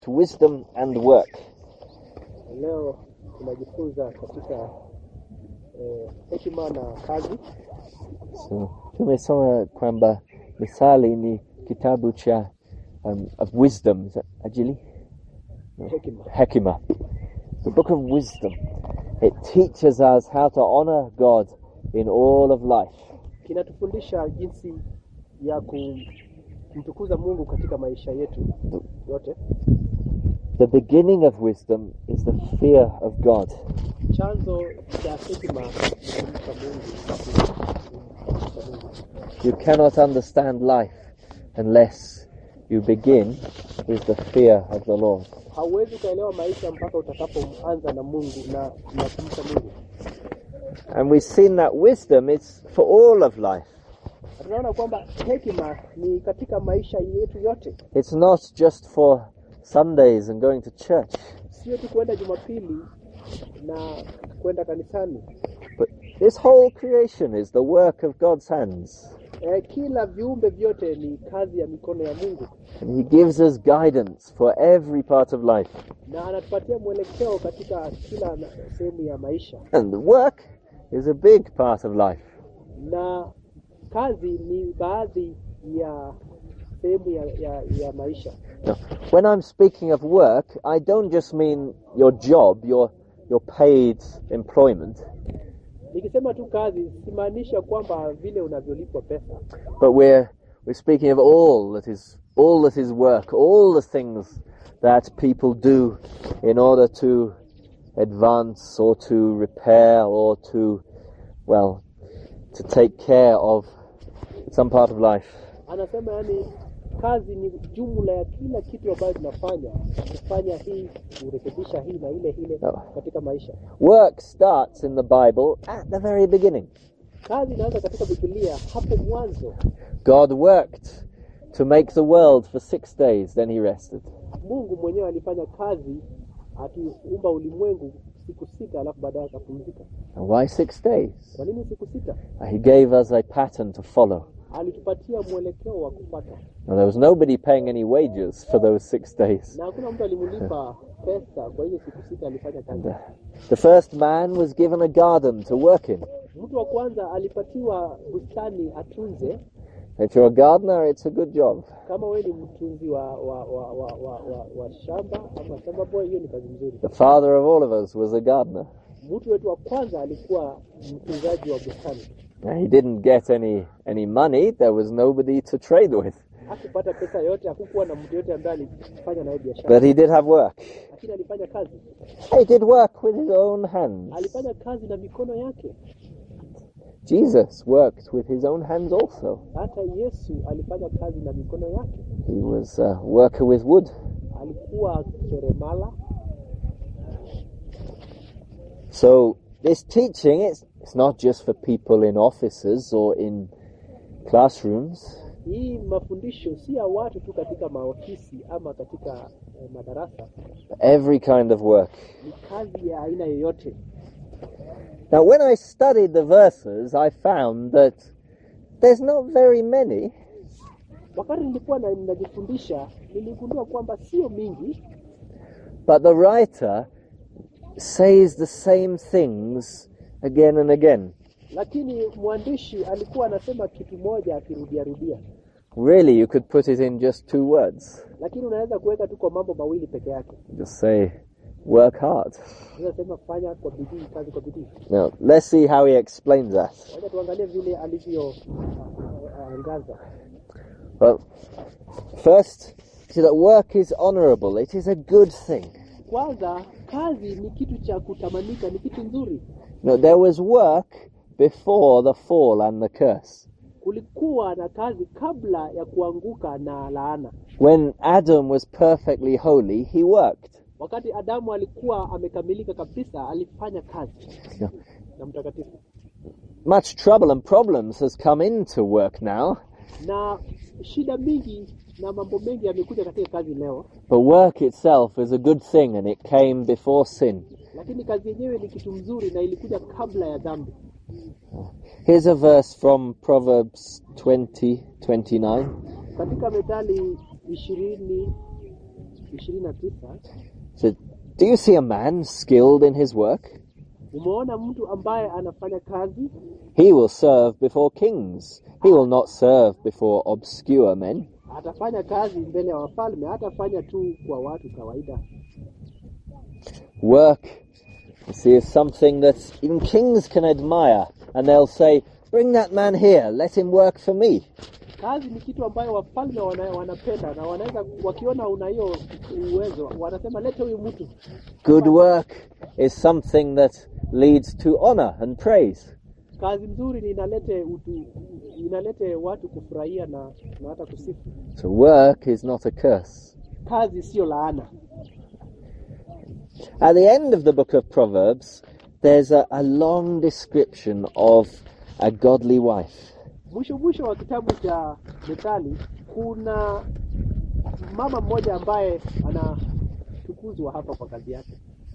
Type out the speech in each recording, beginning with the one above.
to wisdom and work. Leo tunajifunza katika eh, hekima na kazi. So, tumesoma kwamba Misali ni kitabu cha um, of wisdom, is that ajili? Hekima Hekima. The book of wisdom. It teaches us how to honor God in all of life. kinatufundisha jinsi ya kumtukuza Mungu katika maisha yetu yote. The beginning of wisdom is the fear of God. Chanzo cha hekima ni kumcha Mungu. Kumcha Mungu. You cannot understand life unless you begin with the fear of the Lord. Hauwezi ukaelewa maisha mpaka utakapoanza na Mungu na, na kumcha Mungu. And we've seen that wisdom is for all of life. Na Tunaona kwamba hekima ni katika maisha yetu yote, It's not just for Sundays and going to church, sio tu kwenda Jumapili na kwenda kanisani. but this whole creation is the work of God's hands. E, kila viumbe vyote ni kazi ya mikono ya Mungu And He gives us guidance for every part of life. na anatupatia mwelekeo katika kila na- sehemu ya maisha, And the work is a big part of life. na kazi ni baadhi ya sehemu ya, ya, ya maisha. Now, when I'm speaking of work, I don't just mean your job, your, your paid employment, Nikisema tu kazi, simaanisha kwamba vile unavyolipwa pesa, but we're, we're speaking of all that is all that is work, all the things that people do in order to advance or to repair or to, well, to take care of some part of life. anasema yani kazi ni jumla ya kila kitu ambayo tunafanya, kufanya hii, kurekebisha hii na ile ile No. katika maisha. Work starts in the Bible at the very beginning. Kazi inaanza katika Biblia hapo mwanzo. God worked to make the world for six days, then he rested. Mungu mwenyewe alifanya kazi akiumba ulimwengu siku sita, alafu baadaye akapumzika. And why six days? Kwa nini siku sita? He gave us a pattern to follow. Alitupatia mwelekeo wa kufuata, Now, there was nobody paying any wages for those six days. na hakuna mtu alimlipa pesa kwa hiyo siku sita alifanya kazi. And, uh, the first man was given a garden to work in. Mtu wa kwanza alipatiwa bustani atunze. If you're a gardener, it's a good job. Kama wewe ni mtunzi wa wa, wa, wa, wa, wa, wa shamba ama shamba boy, hiyo ni kazi nzuri. The father of all of us was a gardener. Mtu wetu wa kwanza alikuwa mtunzaji wa bustani, Now, he didn't get any, any money. There was nobody to trade with. hakupata pesa yote, hakukuwa na mtu yote ambaye alifanya naye biashara, But he did have work. lakini alifanya kazi, He did work with his own hands. alifanya kazi na mikono yake. Jesus worked with his own hands also. Hata Yesu alifanya kazi na mikono yake, He was a worker with wood. alikuwa seremala. So this teaching, it's, it's not just for people in offices or in classrooms. Hii mafundisho si ya watu tu katika maofisi ama katika eh, madarasa, Every kind of work. ni kazi ya aina yoyote. Now, when I studied the verses, I found that there's not very many, Wakati nilikuwa na- ninajifundisha, niligundua kwamba sio mingi, but the writer says the same things again and again. lakini mwandishi alikuwa anasema kitu moja akirudiarudia, Really, you could put it in just two words. lakini unaweza kuweka tu kwa mambo mawili peke yake. Just say, work hard. Unaweza sema fanya kwa bidii, kazi kwa bidii. Now, let's see how he explains that. Wacha tuangalie vile alivyoangaza. Well, first, see that work is honourable. It is a good thing. Kwanza, kazi ni kitu cha kutamanika, ni kitu nzuri. No, there was work before the fall and the curse. Kulikuwa na kazi kabla ya kuanguka na laana. When Adam was perfectly holy, he worked. Wakati Adamu alikuwa amekamilika kabisa, alifanya kazi Yeah. na mtakatifu, Much trouble and problems has come into work now, na shida mingi na mambo mengi yamekuja katika kazi leo, but work itself is a good thing and it came before sin. lakini kazi yenyewe ni kitu mzuri na ilikuja kabla ya dhambi. Here's a verse from Proverbs 20 29. Katika Methali ishirini ishirini na tisa said, Do you see a man skilled in his work? umeona mtu ambaye anafanya kazi He will serve before kings. He will not serve before obscure men. atafanya kazi mbele ya wafalme hatafanya tu kwa watu kawaida Work, you see, is something that even kings can admire, and they'll say, Bring that man here, let him work for me. kazi ni kitu ambayo wafalme wana, wanapenda na wanaweza wakiona una hiyo uwezo wanasema lete huyu mtu Good work is something that leads to honor and praise. kazi mzuri ni inalete utu, inalete watu kufurahia na, na hata kusifu So work is not a curse. kazi sio laana At the end of the book of Proverbs, there's a, a long description of a godly wife. mwisho mwisho wa kitabu cha methali kuna mama mmoja ambaye anatukuzwa hapa kwa kazi yake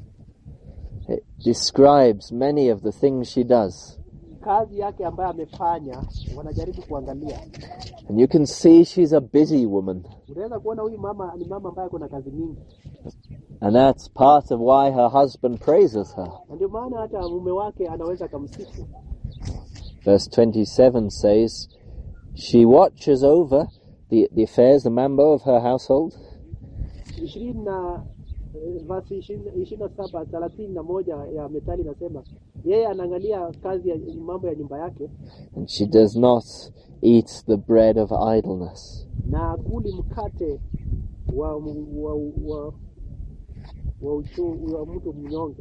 It describes many of the things she does. kazi yake ambayo amefanya wanajaribu kuangalia And you can see she's a busy woman. unaweza kuona huyu mama ni mama ambaye kuna kazi nyingi And that's part of why her husband praises her. na ndio maana hata mume wake anaweza akamsifu Verse 27 says, She watches over the, the affairs, the mambo of her household, ishirini na eh, vasi ishirini na saba thelathini na moja ya methali inasema yeye anaangalia kazi ya mambo ya nyumba yake and she does not eat the bread of idleness. na akuli mkate wa wa, wa, wa, uchu, wa mtu mnyonge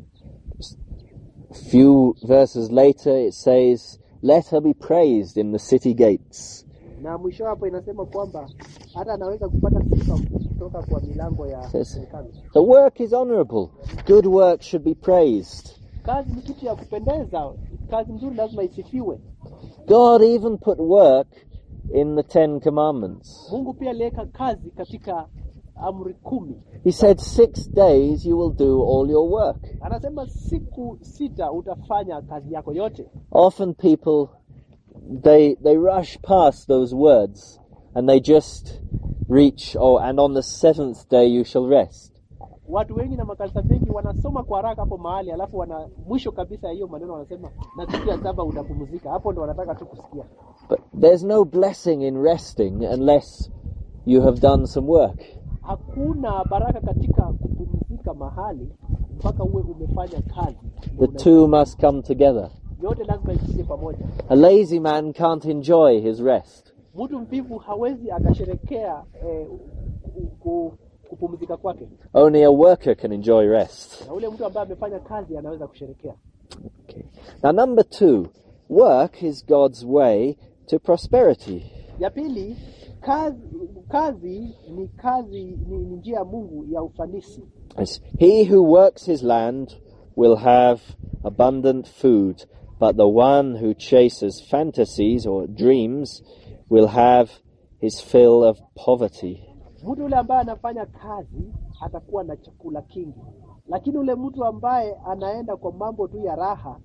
A few verses later, it says, Let her be praised in the city gates. na mwisho hapo inasema kwamba hata anaweza kupata sifa kutoka kwa milango ya Yes. serikali The work is honourable. Good work should be praised. kazi ni kitu ya kupendeza kazi nzuri lazima isifiwe God even put work in the Ten Commandments. mungu pia aliweka kazi katika amri kumi He said, Six days you will do all your work. anasema siku sita utafanya kazi yako yote Often people they they rush past those words and they just reach oh and on the seventh day you shall rest. watu wengi na makanisa mengi wanasoma kwa haraka hapo mahali alafu wana mwisho kabisa ya hiyo maneno wanasema na siku ya saba utapumzika hapo ndo wanataka tu kusikia But there's no blessing in resting unless you have done some work. hakuna baraka katika kupumzika mahali mpaka uwe umefanya kazi The two must come together. yote lazima ikuje pamoja A lazy man can't enjoy his rest. mtu mvivu hawezi akasherekea eh, ku- ku- kupumzika kwake Only a worker can enjoy rest. na ule mtu ambaye amefanya kazi anaweza kusherekea Okay. Now, number two, work is God's way to prosperity. ya pili kazi kazi ni kazi ni, ni njia ya mungu ya ufanisi It's, He who works his land will have abundant food, but the one who chases fantasies or dreams will have his fill of poverty. mtu yule ambaye anafanya kazi atakuwa na chakula kingi lakini ule mtu ambaye anaenda kwa mambo tu ya raha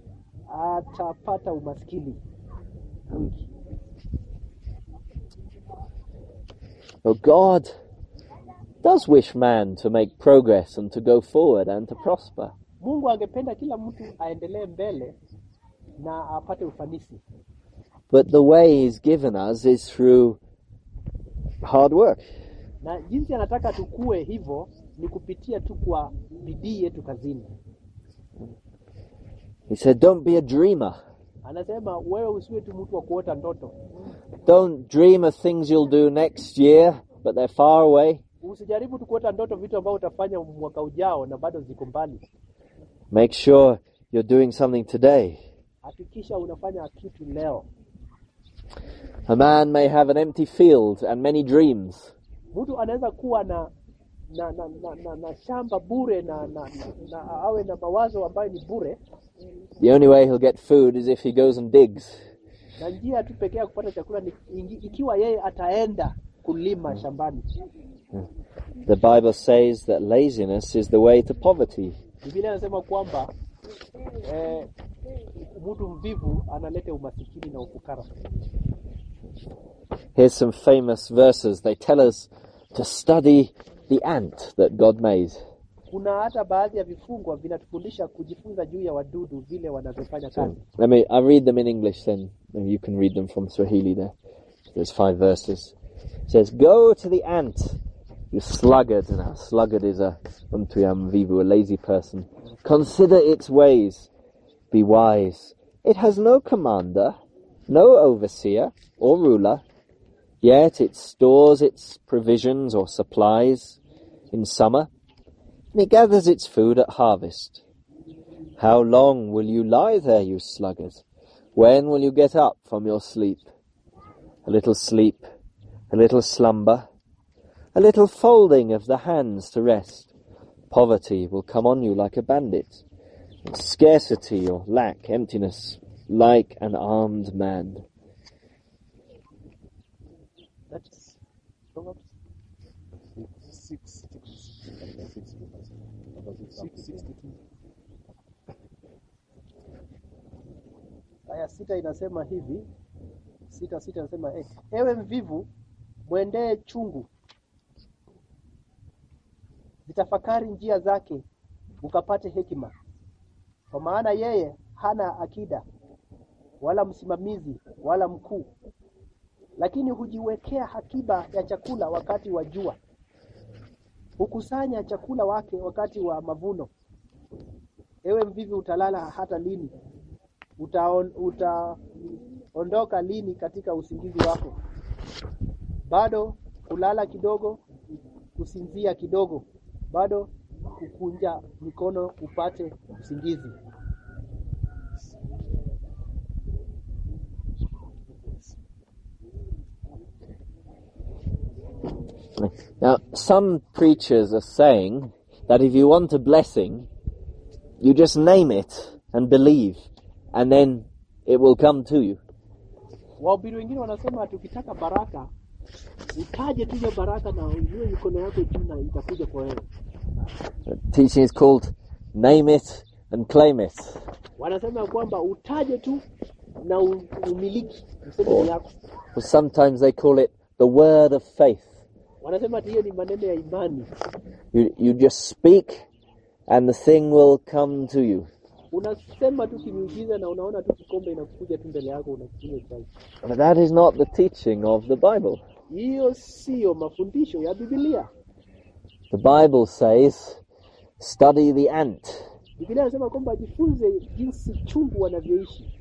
atapata umaskini mwingi So God does wish man to make progress and to go forward and to prosper. mungu angependa kila mtu aendelee mbele na apate ufanisi But the way he's given us is through hard work. na jinsi anataka tukue hivyo ni kupitia tu kwa bidii yetu kazini He said, Don't be a dreamer. anasema wewe usiwe tu mtu wa kuota ndoto Don't dream of things you'll do next year, but they're far away. usijaribu tu kuota ndoto vitu ambavyo utafanya mwaka ujao na bado ziko mbali Make sure you're doing something today. hakikisha unafanya kitu leo A man may have an empty field and many dreams, mtu anaweza kuwa na na na, na, na, na shamba bure na, na, na, na awe na mawazo ambayo ni bure the only way he'll get food is if he goes and digs. na njia tu pekee ya kupata chakula ni ingi- ikiwa yeye ataenda kulima shambani The Bible says that laziness is the way to poverty. biblia inasema kwamba eh, mtu mvivu analeta umasikini na ufukara Here's some famous verses. They tell us to study the ant that God made. kuna hata baadhi ya vifungwa vinatufundisha kujifunza juu ya wadudu vile wanavyofanya So, kazi let me, I'll read them in English then. Maybe you can read them from Swahili there. There's five verses. It says, Go to the ant, you sluggard. Now, sluggard is a umtuyam vivu, a lazy person. Consider its ways. Be wise. It has no commander, no overseer or ruler, yet it stores its provisions or supplies in summer, and it gathers its food at harvest. How long will you lie there, you sluggard? When will you get up from your sleep? A little sleep, a little slumber, a little folding of the hands to rest. Poverty will come on you like a bandit, and scarcity or lack, emptiness, like an armed man. That's Proverbs Six, six, six, six, sixty-two. aya sita inasema hivi sita sita inasema eh, ewe mvivu mwendee chungu zitafakari njia zake ukapate hekima kwa maana yeye hana akida wala msimamizi wala mkuu lakini hujiwekea akiba ya chakula wakati wa jua hukusanya chakula wake wakati wa mavuno ewe mvivu utalala hata lini utaon, utaondoka lini katika usingizi wako bado kulala kidogo kusinzia kidogo bado kukunja mikono upate usingizi Now, some preachers are saying that if you want a blessing, you just name it and believe, and then it will come to you. wahubiri wengine wanasema tukitaka baraka utaje tu hiyo baraka na uinue mikono yako juu na itakuja kwa wewe The teaching is called Name It and Claim It. wanasema ya kwamba utaje tu na u- umiliki useme ni yako Or sometimes they call it the word of faith. wanasema ati hiyo ni maneno ya imani You, you just speak and the thing will come to you. unasema tu kimiujiza na unaona tu kikombe inakuja tu mbele yako unakunywa chai But that is not the teaching of the Bible. hiyo siyo mafundisho ya bibilia The Bible says, study the ant. bibilia inasema kwamba jifunze jinsi chungu wanavyoishi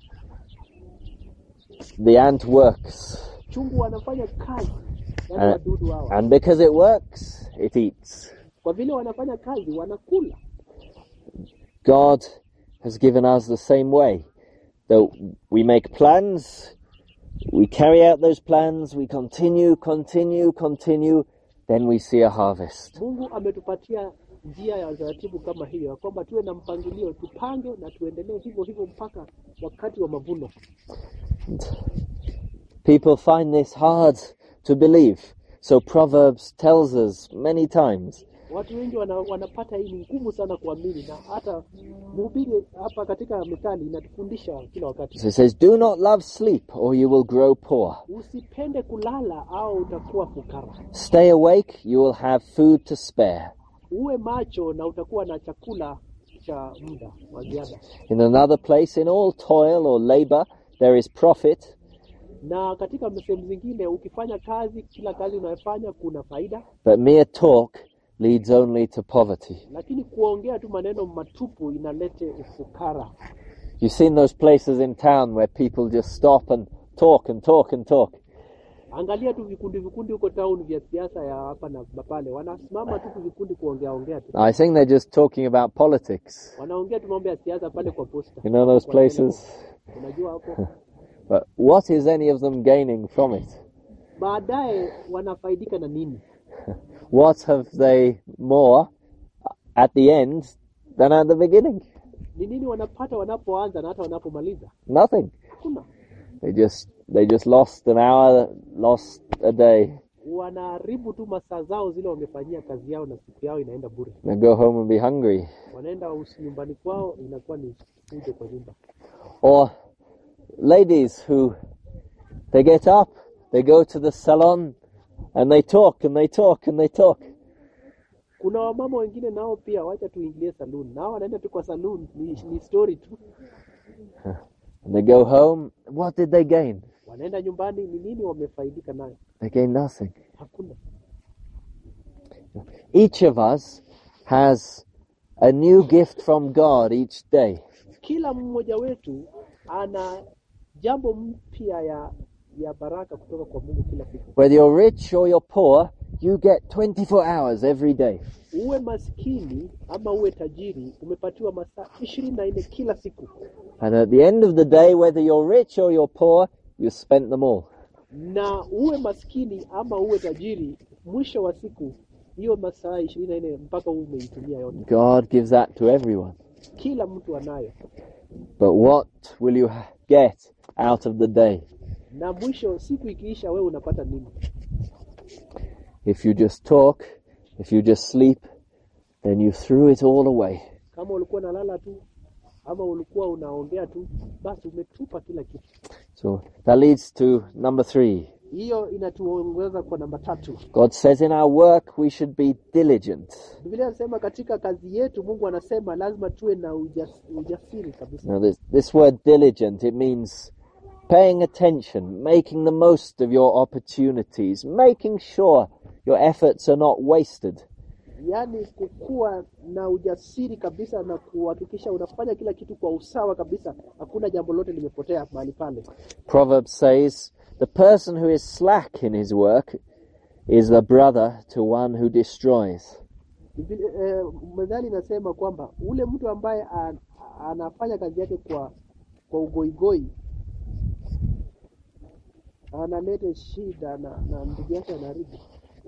The ant works. chungu wanafanya kazi yani Uh, wadudu hawa And because it works, it eats. kwa vile wanafanya kazi wanakula God has given us the same way. That we make plans, we carry out those plans, we continue, continue, continue, then we see a harvest. mungu ametupatia njia ya utaratibu kama hiyo ya kwamba tuwe na mpangilio tupange na tuendelee hivyo hivyo mpaka wakati wa mavuno People find this hard to believe. So Proverbs tells us many times watu wengi wana, wanapata hii ni ngumu sana kuamini na hata mhubiri hapa katika methali inatufundisha kila wakati So it says, Do not love sleep, or you will grow poor. usipende kulala au utakuwa fukara Stay awake, you will have food to spare. uwe macho na utakuwa na chakula cha muda wa ziada In another place, in all toil or labor, there is profit, na katika sehemu zingine ukifanya kazi kila kazi unayofanya kuna faida but mere talk leads only to poverty. lakini kuongea tu maneno matupu inalete ufukara You've seen those places in town where people just stop and talk and talk and talk. angalia tu vikundi vikundi huko town vya siasa ya hapa na pale wanasimama tu vikundi kuongea ongea tu I think they're just talking about politics. wanaongea tu mambo ya siasa pale kwa posta You know those Kwa places? telephone. unajua hapo But what is any of them gaining from it? baadaye wanafaidika na nini What have they more at the end than at the beginning? ni nini wanapata wanapoanza na hata wanapomaliza Nothing. hakuna They just they just lost an hour, lost a day. wanaharibu tu masaa zao zile wamefanyia kazi yao na siku yao inaenda bure They go home and be hungry. wanaenda usi- nyumbani kwao inakuwa ni fujo kwa nyumba Or ladies who they get up, they go to the salon, and they talk and they talk and they talk. Kuna wamama wengine nao pia, wacha tuingilie saloon, nao wanaenda tu kwa saloon, ni, ni story tu. And they go home. What did they gain? Wanaenda nyumbani, ni nini wamefaidika nayo? They gain nothing. Hakuna. Each of us has a new gift from God each day. Kila mmoja wetu ana jambo mpya ya ya baraka kutoka kwa Mungu kila siku. Whether you're rich or you're poor, you get 24 hours every day. Uwe maskini ama uwe tajiri, umepatiwa masaa ishirini na nne kila siku, And at the end of the day, whether you're rich or you're poor, you spent them all. na uwe maskini ama uwe tajiri, mwisho wa siku hiyo masaa ishirini na nne mpaka uwe umeitumia yote. God gives that to everyone. Kila mtu anayo, But what will you ha- get out of the day? na mwisho siku ikiisha, wewe unapata nini? If you just talk, if you just sleep, then you threw it all away. Kama ulikuwa unalala tu ama ulikuwa unaongea tu, basi umetupa kila kitu. So that leads to number three. Hiyo inatuongeza kwa namba tatu. God says in our work we should be diligent. Biblia inasema katika kazi yetu, Mungu anasema lazima tuwe na ujas, ujasiri kabisa. Now this, this word diligent, it means paying attention, making the most of your opportunities, making sure your efforts are not wasted. Yaani kukuwa na ujasiri kabisa na kuhakikisha unafanya kila kitu kwa usawa kabisa, hakuna jambo lote limepotea mahali pale. Proverbs says, the person who is slack in his work is the brother to one who destroys. Biblia, eh, methali inasema kwamba ule mtu ambaye an, anafanya kazi yake kwa kwa ugoigoi analeta shida na, na ndugu yake anaharibu.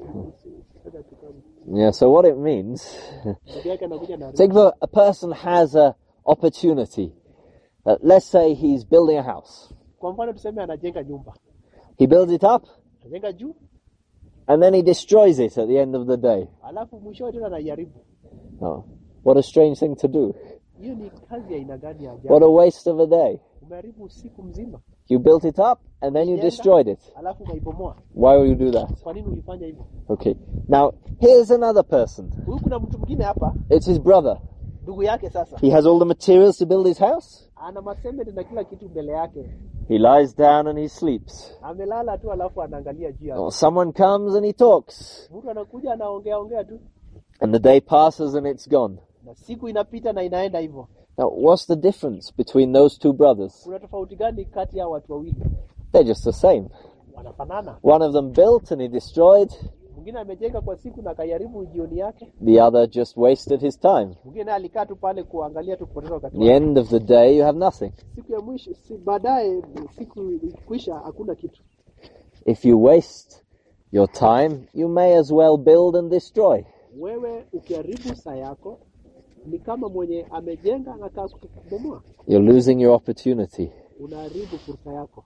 Yeah, so what it means, Ndugu yake anakuja na think of a, a person has a opportunity. Uh, let's say he's building a house. Kwa mfano tuseme anajenga nyumba, He builds it up anajenga juu, and then he destroys it at the end of the day. alafu mwishowe tena anaiharibu. Oh, what a strange thing to do. Hiyo ni kazi ya aina gani ya What ajabu? a waste of a day. Umeharibu usiku mzima, You built it up and then you Ulijenga, destroyed it. alafu ukaibomoa. Why will you do that? Kwa nini ulifanya hivyo? Okay. Now, here's another person. Huyu kuna mtu mwingine hapa, It's his brother. ndugu yake. Sasa He has all the materials to build his house. ana masementi na kila kitu mbele yake, He lies down and he sleeps. amelala tu, alafu anaangalia juu yake. Or someone comes and he talks. Mtu anakuja anaongea ongea tu, And the day passes and it's gone. na siku inapita na inaenda hivyo. Now, what's the difference between those two brothers? Kuna tofauti gani kati ya watu wawili? They're just the same. Wanafanana. One of them built and he destroyed. Mwingine amejenga kwa siku na kaiharibu jioni yake, The other just wasted his time. mwingine naye alikaa tu pale kuangalia tu kupoteza wakati At the wake. end of the day, you have nothing. Siku ya mwisho si, baadaye siku ikikwisha hakuna kitu. If you waste your time, you may as well build and destroy. Wewe ukiharibu saa yako ni kama mwenye amejenga anakaa kubomoa, You're losing your opportunity. unaharibu fursa yako.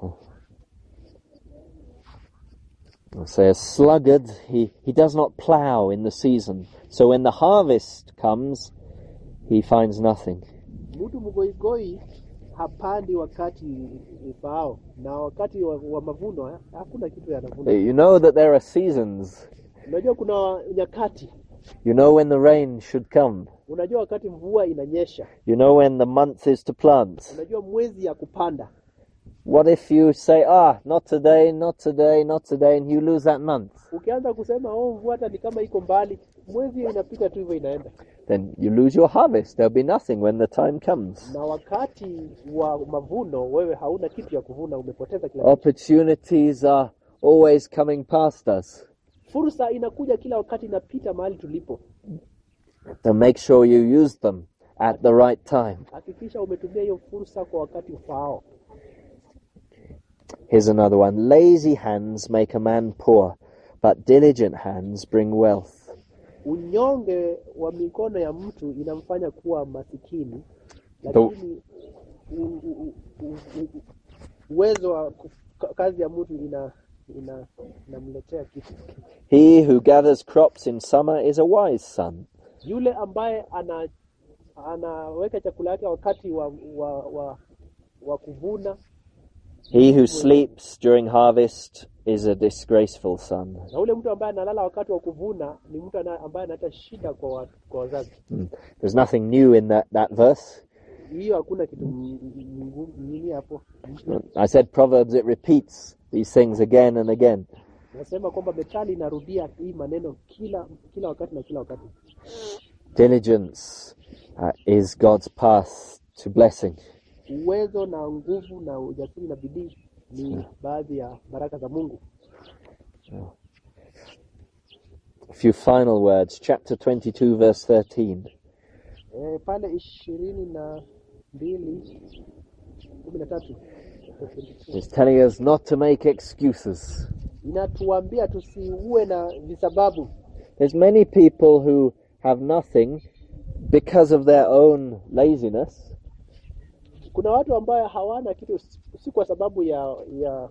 Say a sluggard, he, he does not plough in the season. So when the harvest comes, he finds nothing. Mtu mgoigoi hapandi wakati ufaao, na wakati wa, wa mavuno eh, hakuna kitu yanavuna. You know that there are seasons. Unajua kuna nyakati, You know when the rain should come. unajua wakati mvua inanyesha, You know when the month is to plant. unajua mwezi ya kupanda. What if you say, ah, not today, not today, not today, and you lose that month? Ukianza kusema oh, mvua hata ni kama iko mbali, mwezi hiyo inapita tu hivyo inaenda, Then you lose your harvest. There'll be nothing when the time comes. na wakati wa mavuno wewe hauna kitu ya kuvuna, umepoteza kila kitu. Opportunities are always coming past us. Fursa inakuja kila wakati, inapita mahali tulipo. So make sure you use them at the right time. Hakikisha umetumia hiyo fursa kwa wakati ufaao. Here's another one. Lazy hands make a man poor, but diligent hands bring wealth. Unyonge wa mikono ya mtu inamfanya kuwa masikini, lakini u- u- u- u- uwezo wa kuf- kazi ya mtu ina ina inamletea kitu. He who gathers crops in summer is a wise son. Yule ambaye ana anaweka chakula yake wakati wa wa, wa, wa kuvuna, He who sleeps during harvest is a disgraceful son. na ule mtu ambaye analala wakati wa kuvuna ni mtu ana- ambaye analeta shida kwa, wa, kwa wazazi. Mm. There's nothing new in that, that verse. Hiyo hakuna kitu m- m- ngumu- nini hapo. I said Proverbs, it repeats these things again and again. Nasema kwamba methali inarudia hii maneno kila kila wakati na kila wakati. Diligence uh, is God's path to blessing. Uwezo na nguvu na ujasiri na bidii ni baadhi ya baraka za Mungu. A few final words. Chapter 22, verse 13. E, pale ishirini na mbili kumi na tatu It's telling us not to make excuses. inatuambia tusiuwe na visababu. There's many people who have nothing because of their own laziness, Kuna watu ambayo hawana kitu si kwa sababu ya ya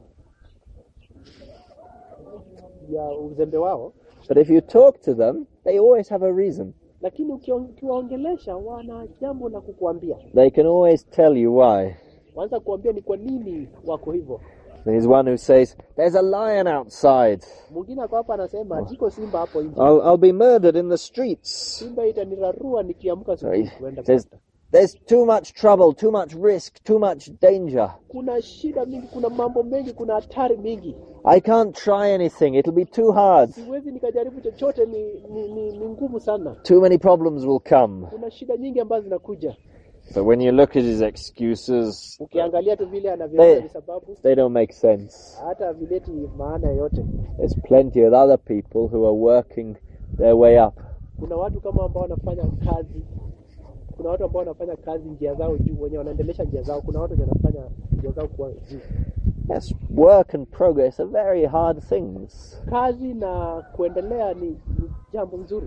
ya uzembe wao, but if you talk to them, they always have a reason. lakini ukion- ukiwaongelesha wana jambo la kukuambia. They can always tell you why. Wanza kuambia ni kwa nini wako hivyo. There's one who says, There's a lion outside. Mwingine ako hapa anasema jiko simba hapo nje, I'll, I'll be murdered in the streets. simba itanirarua nikiamka Sorry. asubuhi kuenda There's, kupata. there's too much trouble, too much risk, too much danger. Kuna shida mingi, kuna mambo mengi, kuna hatari mingi, I can't try anything. It'll be too hard. siwezi nikajaribu chochote, ni, ni, ni, ni ngumu sana. Too many problems will come. Kuna shida nyingi ambazo zinakuja. So when you look at his excuses, Ukiangalia tu vile anavyoleta they, visababu, they don't make sense. hata vileti maana yoyote. There's plenty of other people who are working their way up. Kuna watu kama ambao wanafanya kazi, kuna watu ambao wanafanya kazi njia zao juu, wenye wanaendelesha njia zao. Kuna watu wenye wanafanya njia zao kuwa juu. Yes, work and progress are very hard things. Kazi na kuendelea ni, ni jambo nzuri.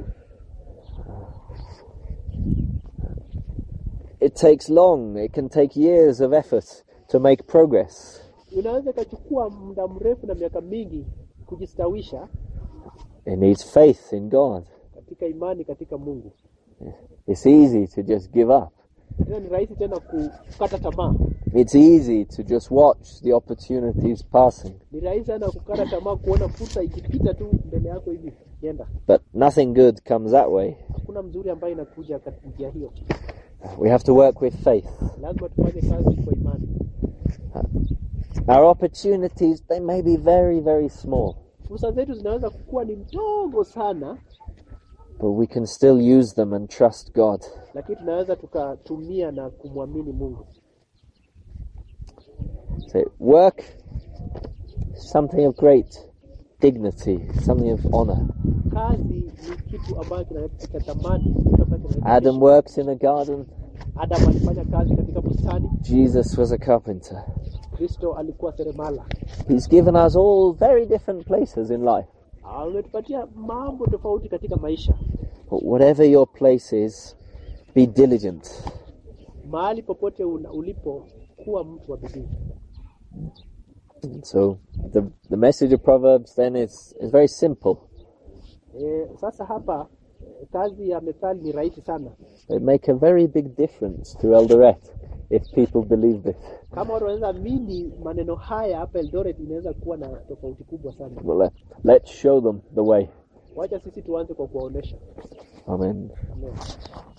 It takes long, it can take years of effort to make progress. Inaweza ikachukua muda mrefu na miaka mingi kujistawisha It needs faith in God. katika imani katika Mungu. It's easy to just give up. Tena ni rahisi tena kukata tamaa, It's easy to just watch the opportunities passing. ni rahisi sana kukata tamaa, kuona fursa ikipita tu mbele yako hivi yenda. But nothing good comes that way. Hakuna mzuri ambaye inakuja katika njia hiyo. We have to work with faith. Lazima tufanye kazi kwa imani. Our opportunities, they may be very, very small, Fursa zetu zinaweza kuwa ni mdogo sana, but we can still use them and trust God. lakini tunaweza tukatumia na kumwamini Mungu. So work is something of great dignity, something of honor. Kazi ni kitu ambacho kinaleta thamani, kitu ambacho kinaleta Adam heshima. worked in a garden. Adam alifanya kazi katika bustani, Jesus was a carpenter. Kristo alikuwa seremala. He's given us all very different places in life. Ametupatia mambo tofauti katika maisha. But whatever your place is, be diligent. Mahali popote una, ulipo, kuwa mtu wa bidii. And so the the message of Proverbs then is, is very simple. E, sasa hapa eh, kazi ya methali ni rahisi sana. It make a very big difference to Eldoret if people believe this. Kama watu wanaweza amini maneno haya hapa Eldoret, inaweza kuwa na tofauti kubwa sana. Well, let, let's show them the way. Wacha sisi tuanze kwa kuwaonesha. Amen. Amen.